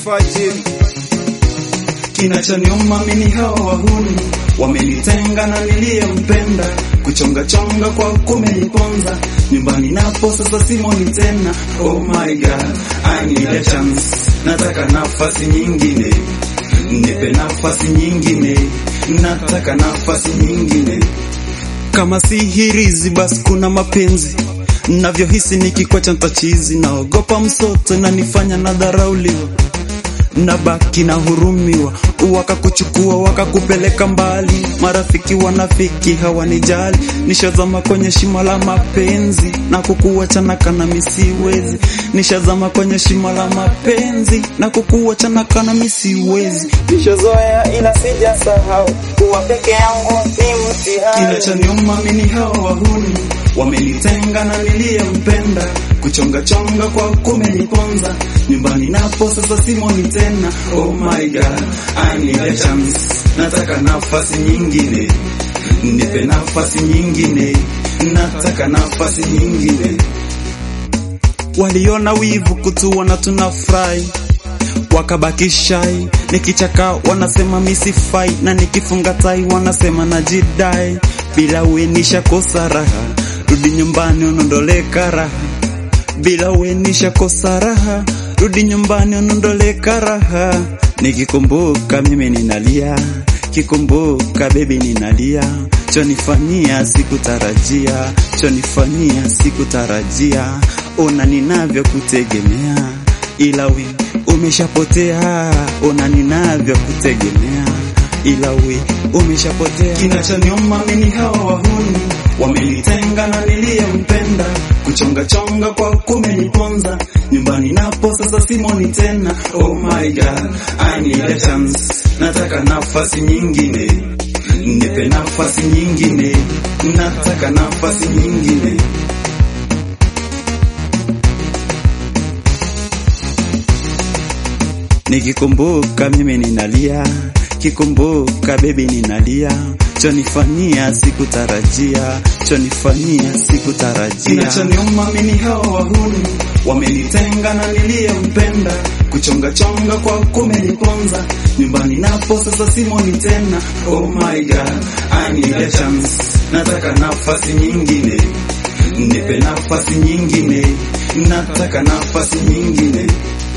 alfajiri. Kinachoniuma mimi hawa wahuni wamenitenga na niliyempenda, kuchonga chonga kwa kumeniponza, nyumbani napo sasa simoni tena. Oh my god, I need a chance, nataka nafasi nyingine, nipe nafasi nyingine, nataka nafasi nyingine. Kama si hirizi basi kuna mapenzi navyohisi nikikwacha ntachizi, naogopa msoto nanifanya nadharauliwa nabaki na hurumiwa, wakakuchukua wakakupeleka mbali. Marafiki wanafiki hawanijali, nishazama kwenye shimo la mapenzi na kukuachana kana misiwezi. Nishazama kwenye shimo la mapenzi na kukuachana kana misiwezi. Nishazoea ila sijasahau kuwa peke yangu ni mtihani. Kinachoniuma mimi hawa wahuni wamenitenga na niliyempenda, kuchonga chonga kwa kumeniponza, nyumbani napo sasa simoni tena. Oh my god, I need a chance, nataka nafasi nyingine, nipe nafasi nyingine, nataka nafasi nyingine. Waliona wivu kutuona tunafurahi wakabaki shai, nikichaka wanasema misifai, na nikifunga tai wanasema najidai. Bila we nishakosa raha, rudi nyumbani unondole karaha. Bila we nishakosa raha, rudi nyumbani unondole karaha. Nikikumbuka mimi ninalia, kikumbuka bebi ninalia, chonifanyia sikutarajia, chonifanyia sikutarajia, ona ninavyokutegemea ila we umeshapotea, ona ninavyokutegemea ila we umeshapotea. Kinachoniuma mimi hawa wahuni wamenitenga na niliyempenda, kuchonga chonga kwa kumeniponza, nyumbani napo sasa simoni tena. Oh my god, I need a chance, nataka nafasi nyingine, nipe nafasi nyingine, nataka nafasi nyingine. Nikikumbuka mimi ninalia, kikumbuka bebi ninalia, chonifanyia sikutarajia, chonifanyia sikutarajia. Kinachoniuma mimi hawa wahuni wamenitenga na niliyempenda, kuchonga chonga kwa kumeniponza, nyumbani napo sasa simoni tena. Oh my god, I need a chance, nataka nafasi nyingine, nipe nafasi nyingine, nataka nafasi nyingine.